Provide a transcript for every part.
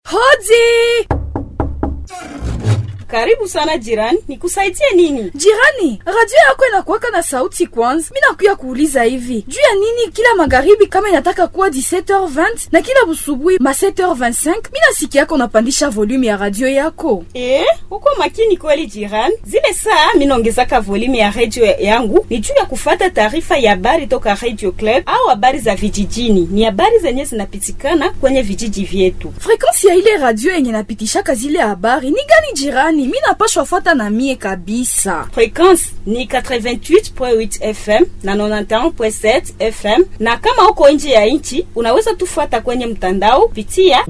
Hodi! Karibu sana jirani, nikusaidie nini? Jirani, radio yako inakuwaka na sauti kwanza. Mi nakuya kuuliza hivi juu ya nini kila magharibi kama inataka kuwa 17h20 na kila busubuhi ma 7h25 mi nasikia yako unapandisha volume ya radio yako. Eh, uko makini kweli jirani. Zile saa minaongezaka volume ya radio yangu ni juu ya kufata taarifa ya habari toka Radio Club au habari za vijijini. Ni habari zenye zinapitikana kwenye vijiji vyetu. Frekansi ya ile radio yenye napitishaka zile habari ni gani jirani? Mi napashwa fata na mie kabisa. Frekwensi ni 88.8 FM na 91.7 FM, na kama uko nje ya nchi unaweza tufuata kwenye mtandao pitia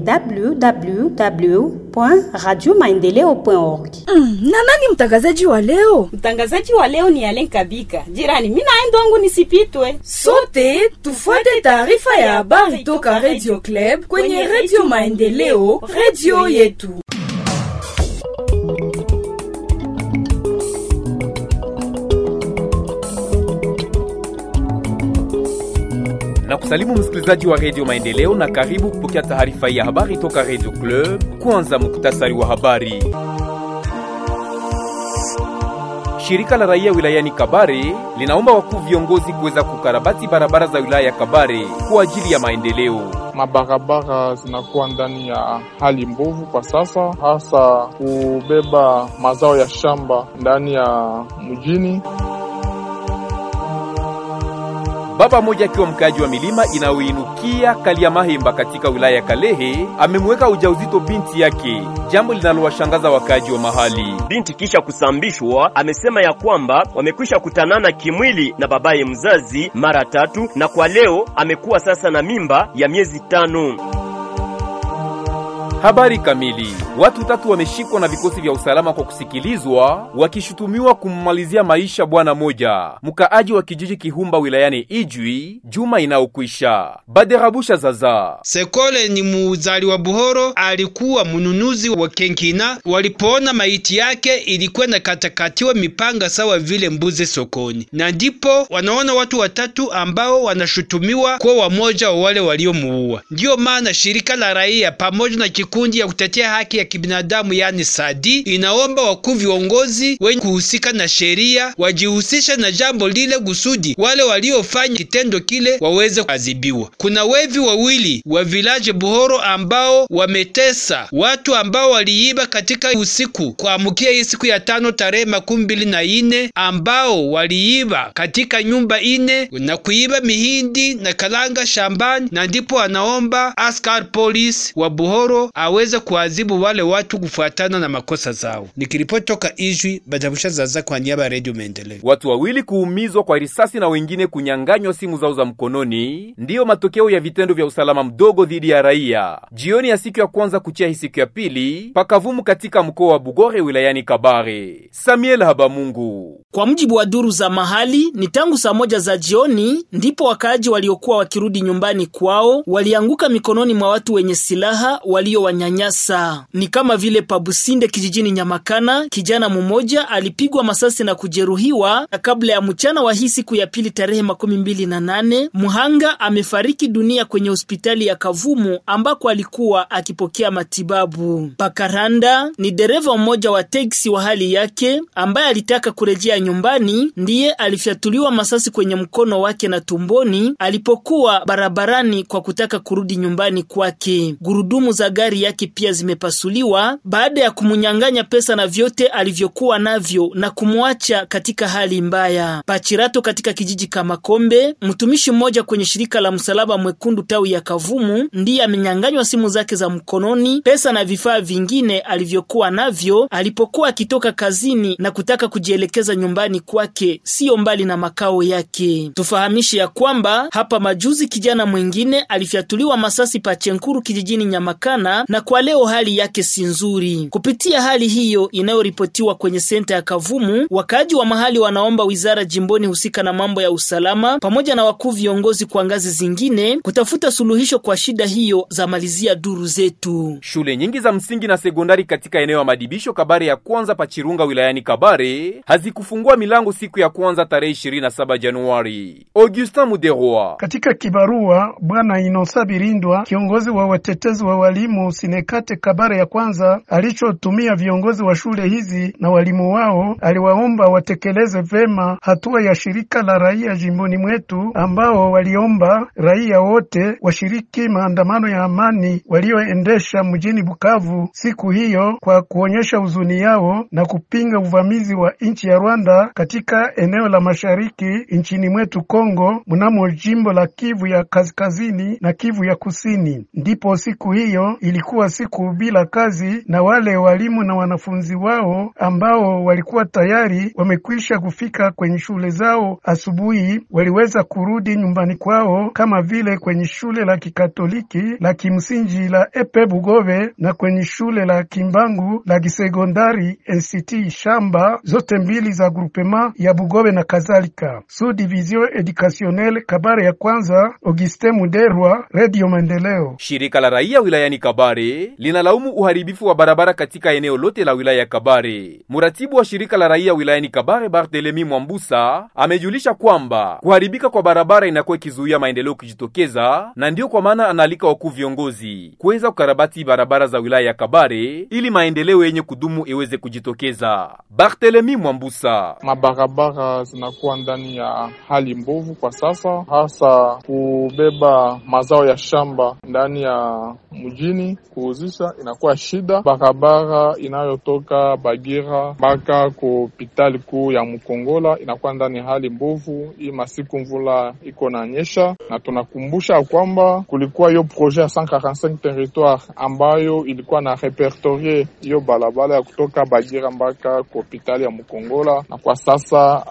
www.radiomaendeleo.org. Mm, na nani mtangazaji wa leo? Mtangazaji wa leo ni Alen Kabika. Jirani, mimi naenda wangu nisipitwe. Sote tufuate taarifa ya habari toka Radio Club kwenye Radio Maendeleo, radio yetu. na kusalimu msikilizaji wa redio Maendeleo na karibu kupokea taarifa ya habari toka redio Club. Kwanza muktasari wa habari. Shirika la raia wilayani Kabare linaomba wakuu viongozi kuweza kukarabati barabara za wilaya ya Kabare kwa ajili ya maendeleo. Mabarabara zinakuwa ndani ya hali mbovu kwa sasa, hasa kubeba mazao ya shamba ndani ya mjini. Baba mmoja akiwa mkaaji wa milima inayoinukia Kaliamahemba katika wilaya ya Kalehe amemweka ujauzito binti yake, jambo linalowashangaza wakaaji wa mahali. Binti kisha kusambishwa amesema ya kwamba wamekwisha kutanana kimwili na babaye mzazi mara tatu, na kwa leo amekuwa sasa na mimba ya miezi tano. Habari kamili. Watu tatu wameshikwa na vikosi vya usalama kwa kusikilizwa wakishutumiwa kummalizia maisha bwana moja mkaaji wa kijiji Kihumba wilayani Ijwi juma inayokwisha. Baderabusha Zaza Sekole ni muuzali wa Buhoro, alikuwa mnunuzi wa kenkina. Walipoona maiti yake ilikwenda katakatiwa mipanga sawa vile mbuzi sokoni, na ndipo wanaona watu watatu ambao wanashutumiwa kuwa wamoja wa wale waliomuua. Ndiyo maana shirika la raia pamoja na kikundi ya kutetea haki ya kibinadamu yani Sadi inaomba wakuu viongozi wenye kuhusika na sheria wajihusishe na jambo lile kusudi wale waliofanya kitendo kile waweze kuadhibiwa. Kuna wevi wawili wa village Buhoro ambao wametesa watu ambao waliiba katika usiku kuamkia hii siku ya tano tarehe makumi mbili na ine ambao waliiba katika nyumba ine na kuiba mihindi na kalanga shambani, na ndipo anaomba askar polisi wa Buhoro aweze kuadhibu wale watu kufuatana na makosa zao. Nikiripoti toka Ijwi, Badabusha Zaza kwa niaba ya Radio Maendeleo. watu wawili kuumizwa kwa risasi na wengine kunyang'anywa simu zao za mkononi ndiyo matokeo ya vitendo vya usalama mdogo dhidi ya raia jioni ya siku ya kwanza kuchia hii siku ya pili pakavumu katika mkoa wa Bugore wilayani Kabare. Samuel Habamungu Kwa mujibu wa duru za mahali, ni tangu saa moja za jioni ndipo wakaaji waliokuwa wakirudi nyumbani kwao walianguka mikononi mwa watu wenye silaha waliowanyanyasa. Ni kama vile Pabusinde kijijini Nyamakana, kijana mmoja alipigwa masasi na kujeruhiwa, na kabla ya mchana wa hii siku ya pili tarehe makumi mbili na nane mhanga amefariki dunia kwenye hospitali ya Kavumu ambako alikuwa akipokea matibabu. Pakaranda ni dereva mmoja wa teksi wa hali yake ambaye alitaka kurejea nyumbani, ndiye alifyatuliwa masasi kwenye mkono wake na tumboni alipokuwa barabarani kwa kutaka kurudi nyumbani kwake. Gurudumu za gari yake pia zimepasuliwa baada ya kumunyang'anya pesa na vyote alivyokuwa navyo na kumwacha katika hali mbaya. Pachirato katika kijiji Kamakombe, mtumishi mmoja kwenye shirika la Msalaba Mwekundu tawi ya Kavumu ndiye amenyang'anywa simu zake za mkononi, pesa na vifaa vingine alivyokuwa navyo alipokuwa akitoka kazini na kutaka kujielekeza nyumbani kwake, siyo mbali na makao yake. Tufahamishe ya kwamba hapa majuzi kijana mwingine alifyatuliwa masasi Pachenkuru kijijini Nyamakana, na kwa leo hali yake si nzuri. Kupitia hali hiyo inayoripotiwa kwenye senta ya Kavumu, wakaaji wa mahali wanaomba wizara jimboni husika na mambo ya usalama pamoja na wakuu viongozi kwa ngazi zingine kutafuta suluhisho kwa shida hiyo, za malizia duru zetu. Shule nyingi za msingi na sekondari katika eneo ya madibisho Kabare ya kwanza Pachirunga wilayani Kabare hazikufungua milango siku ya kwanza tarehe 27 Januari. Augustin Muderwa Katika kibarua Bwana Inosa Birindwa, kiongozi wa watetezi wa walimu Kituo Sinekate Kabare ya kwanza alichotumia viongozi wa shule hizi na walimu wao, aliwaomba watekeleze vema hatua ya shirika la raia jimboni mwetu, ambao waliomba raia wote washiriki maandamano ya amani walioendesha mjini Bukavu siku hiyo kwa kuonyesha huzuni yao na kupinga uvamizi wa nchi ya Rwanda katika eneo la mashariki nchini mwetu Kongo, mnamo jimbo la Kivu ya kaskazini na Kivu ya kusini. Ndipo siku hiyo ilikuwa siku bila kazi, na wale walimu na wanafunzi wao ambao walikuwa tayari wamekwisha kufika kwenye shule zao asubuhi, waliweza kurudi nyumbani kwao, kama vile kwenye shule la kikatoliki la kimsingi la Epe Bugove na kwenye shule la Kimbangu la kisekondari NCT Shamba, zote mbili za grupema ya Bugove na kadhalika. Sous division educationnelle Kabare ya kwanza, Augustin Muderwa, Radio Maendeleo. Shirika la raia wilayani Kabare linalaumu uharibifu wa barabara katika eneo lote la wilaya ya Kabare. Mratibu wa shirika la raia wilayani Kabare Barthelemy Mwambusa amejulisha kwamba kuharibika kwa barabara inakuwa ikizuia maendeleo kujitokeza, na ndiyo kwa maana anaalika wakuu viongozi kuweza kukarabati barabara za wilaya ya Kabare ili maendeleo yenye kudumu iweze kujitokeza. Barthelemy Mwambusa: mabarabara zinakuwa ndani ya hali mbovu kwa sasa, hasa kubeba mazao ya shamba ndani ya mjini kuuzisha inakuwa shida. Barabara inayotoka Bagira mpaka ku hospitali kuu ya Mkongola inakuwa ndani ya hali mbovu. Hii masiku mvula iko na nyesha, na tunakumbusha kwamba kulikuwa hiyo projet ya 145 territoire ambayo ilikuwa na repertorie hiyo barabara ya kutoka Bagira mpaka ku hospitali ya Mkongola, na kwa sasa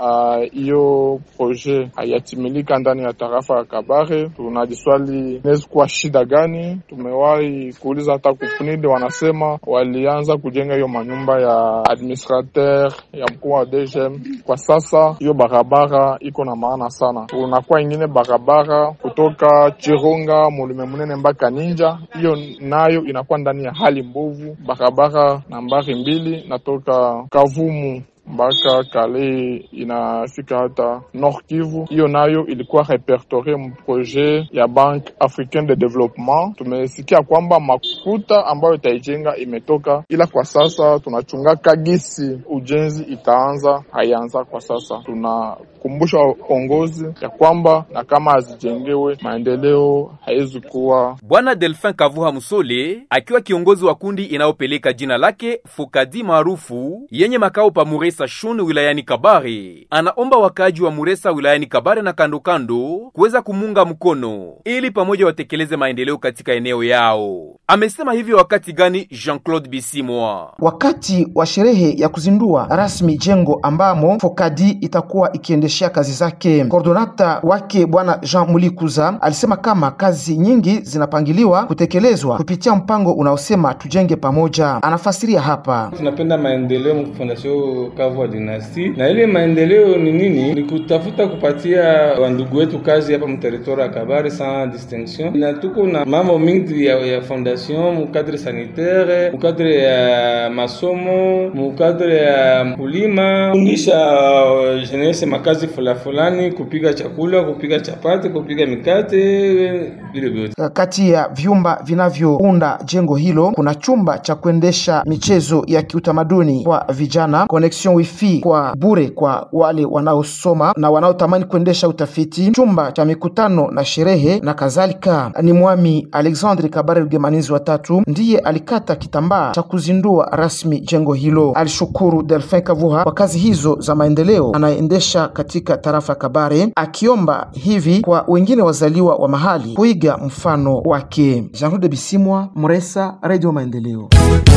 hiyo uh, projet hayatimilika ndani ya tarafa ya Kabare. Tunajiswali inaweza kuwa shida gani? Tumewahi kuuliza hata kupnide, wanasema walianza kujenga hiyo manyumba ya administrateur ya mkuu wa DGM. Kwa sasa hiyo barabara iko na maana sana. Kunakuwa ingine barabara kutoka Chirunga Mulime Munene mpaka Ninja, hiyo nayo inakuwa ndani ya hali mbovu. Barabara nambari mbili natoka Kavumu mpaka Kale inafika hata Nord Kivu, hiyo nayo ilikuwa repertorie mu projet ya Banque Africaine de Development. Tumesikia kwamba makuta ambayo itaijenga imetoka, ila kwa sasa tunachunga kagisi ujenzi itaanza, haianza kwa sasa. Tunakumbusha waongozi ya kwamba na kama hazijengewe maendeleo haiwezi kuwa. Bwana Delphin Kavuha Musole akiwa kiongozi wa kundi inayopeleka jina lake Fokadi maarufu yenye makao pa Muresa Shun wilayani Kabare, anaomba wakaaji wa Muresa wilayani Kabare na kando kando kuweza kumunga mkono ili pamoja watekeleze maendeleo katika eneo yao. Amesema hivyo wakati gani? Jean-Claude Bisimwa, wakati wa sherehe ya kuzindua rasmi jengo ambamo Fokadi itakuwa ikiendeshea kazi zake. Kordonata wake bwana Jean Mulikuza alisema kama kazi nyingi zinapangiliwa kutekelezwa kupitia mpango unaosema tujenge pamoja. Anafasiria hapa: tunapenda maendeleo mfondasio Kavu Dinasti, na ile maendeleo ni nini? Ni kutafuta kupatia wandugu wetu kazi hapa mteritori ya Kabare sans distinction, na tuko na mambo mingi ya, ya fondation mukadre sanitaire, mukadre ya masomo, mukadre ya mkulima, fundisha uh, jeunesse makazi fulani fulani, kupiga chakula, kupiga chapati, kupiga mikate, vile vyote. Kati ya vyumba vinavyounda jengo hilo kuna chumba cha kuendesha michezo ya kiutamaduni kwa vijana, connection wifi kwa bure kwa wale wanaosoma na wanaotamani kuendesha utafiti, chumba cha mikutano na sherehe na kadhalika. Ni Mwami Alexandre Kabare Rugemanizi wa tatu ndiye alikata kitambaa cha kuzindua rasmi jengo hilo. Alishukuru Delphin Kavuha kwa kazi hizo za maendeleo anayeendesha katika tarafa ya Kabare, akiomba hivi kwa wengine wazaliwa wa mahali kuiga mfano wake. Jean-Claude Bisimwa, Mresa, Radio Maendeleo.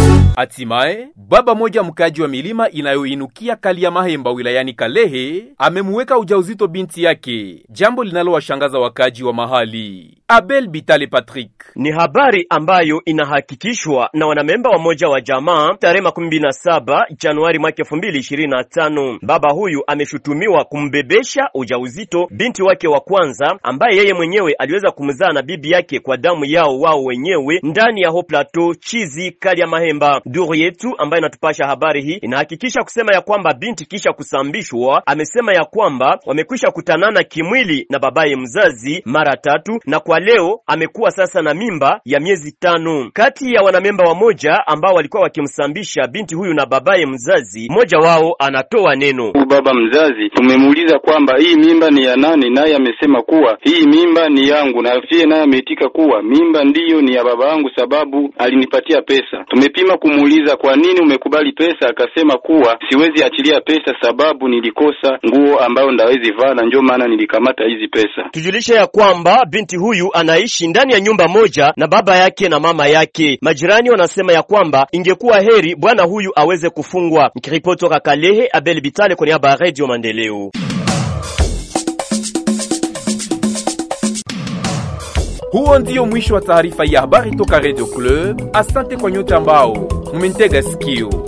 Hatimaye baba moja mkaji wa milima inayoinukia kali ya Mahemba wilayani Kalehe amemuweka ujauzito binti yake, jambo linalowashangaza wakaji wa mahali. Abel Bitale Patrick. Ni habari ambayo inahakikishwa na wanamemba wa moja wa jamaa tarehe makumi mbili na saba Januari mwaka elfu mbili ishirini na tano. Baba huyu ameshutumiwa kumbebesha ujauzito binti wake wa kwanza ambaye yeye mwenyewe aliweza kumzaa na bibi yake kwa damu yao wao wenyewe ndani ya ho plateau chizi kali ya Mahemba. Duru yetu ambayo inatupasha habari hii inahakikisha kusema ya kwamba binti kisha kusambishwa amesema ya kwamba wamekwisha kutanana kimwili na babaye mzazi mara tatu na kwa leo amekuwa sasa na mimba ya miezi tano. Kati ya wanamemba wamoja ambao walikuwa wakimsambisha binti huyu na babaye mzazi, mmoja wao anatoa neno. Baba mzazi tumemuuliza kwamba hii mimba ni ya nani, naye amesema kuwa hii mimba ni yangu, na pia naye ameitika kuwa mimba ndiyo ni ya baba yangu sababu alinipatia pesa. Tumepima kumuuliza kwa nini umekubali pesa, akasema kuwa siwezi achilia pesa sababu nilikosa nguo ambayo ndawezi vaa, na ndio maana nilikamata hizi pesa. Tujulishe ya kwamba binti huyu anaishi ndani ya nyumba moja na baba yake na mama yake. Majirani wanasema ya kwamba ingekuwa heri bwana huyu aweze kufungwa. Nikiripoti toka Kalehe, Abel Bitale kwa niaba ya Radio Maendeleo. Huo ndio mwisho wa taarifa ya habari toka Radio Club. Asante kwa nyote ambao mumentega sikio.